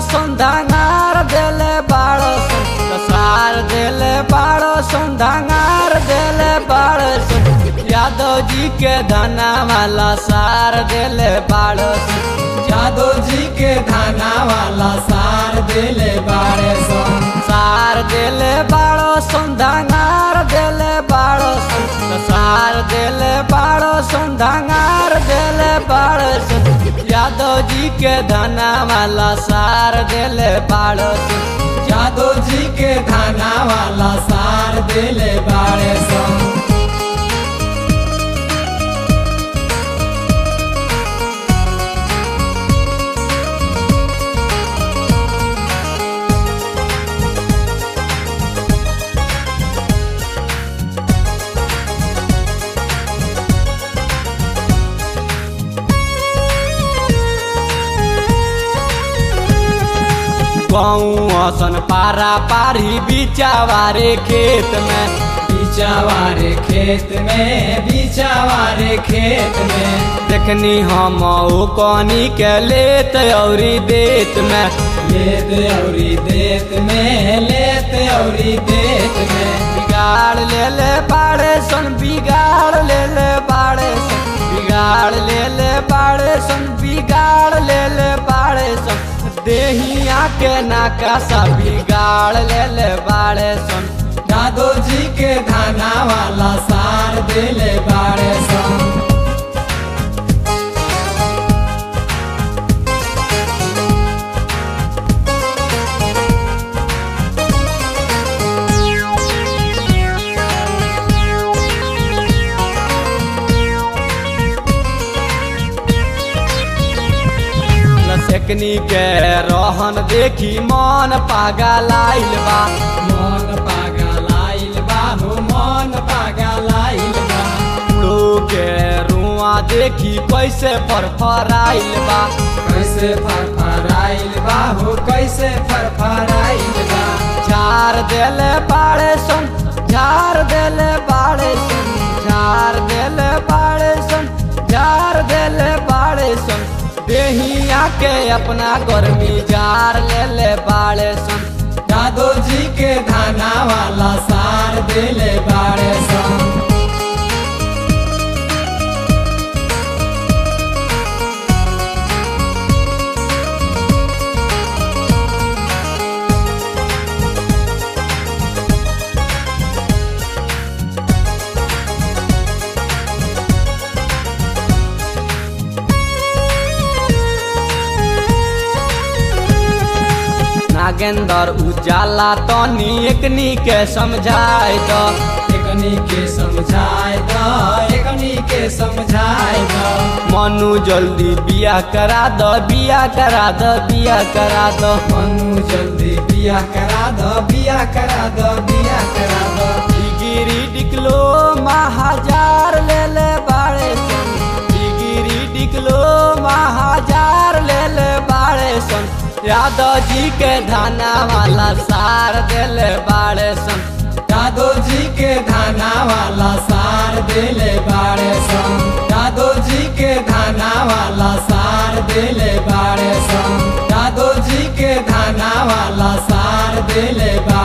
संधांगार देले बाड़ो सन सार देले बाड़ो संधांगार देले बाड़ो सन यादव जी के धना वाला सार देले बाड़ो सन जादव जी के धाना वाला सार देले बारे सन सार देले बाड़ो संधांगार देले बाड़ो सन सार देले बाड़ो संधांगार देले बाड़ो सन यादव जी के धना वाला सार देले बाड़ो सन जादव जी के धाना वाला सार देले बारे सन गौआ सन पारा पारी बिचावारे खेत में बीचावारे खेत में बीचावारे खेत में देखनी हम ओ कनी के लेत औरी देत में लेत औरी देत में लेत औरी देत में बिगाड़ ले ले बाड़े सन बिगाड़ ले ले बाड़े सन बिगाड़ ले ले बाड़े सन बिगाड़ ले ले बाड़े सन देहिया के नाका सा बिगाड़ ले ले बाड़े सन जादव जी के धाना वाला सार देले बारे सन लसेकनी के रहन देखी मन पागल आइल बा मन पागल आइल बा हो मन पागल आइल बा उड़ो के रुआ देखी कैसे फरफराइल बा कैसे फरफराइल बा हो कैसे फरफराइल बा झार देले बाड़े सन झार देले बाड़े सन झार देले बाड़े सन झार देले बाड़े सन देहिया के अपना गर्मी जार ले ले बाड़े सन जादव जी के धाना वाला सार देले बारे सन नागेंद्र उजाला तनी एकनी के समझाए दो एकनी के समझाए द एकनी के समझाए द मनु जल्दी बिया करा दो बिया करा दो बिया करा दो मनु जल्दी बिया करा द बिया करा द बिया करा द डिगिरी डिकलो महाजार ले ले बाड़े सन डिगिरी डिकलो महाजार ले ले बाड़े सन यादव जी के धाना वाला सार देले बाड़े सन जादव जी के धाना वाला सार देले बारे सन जादव जी के धाना वाला सार देले बारे सन जादव जी के धाना वाला सार देले बारे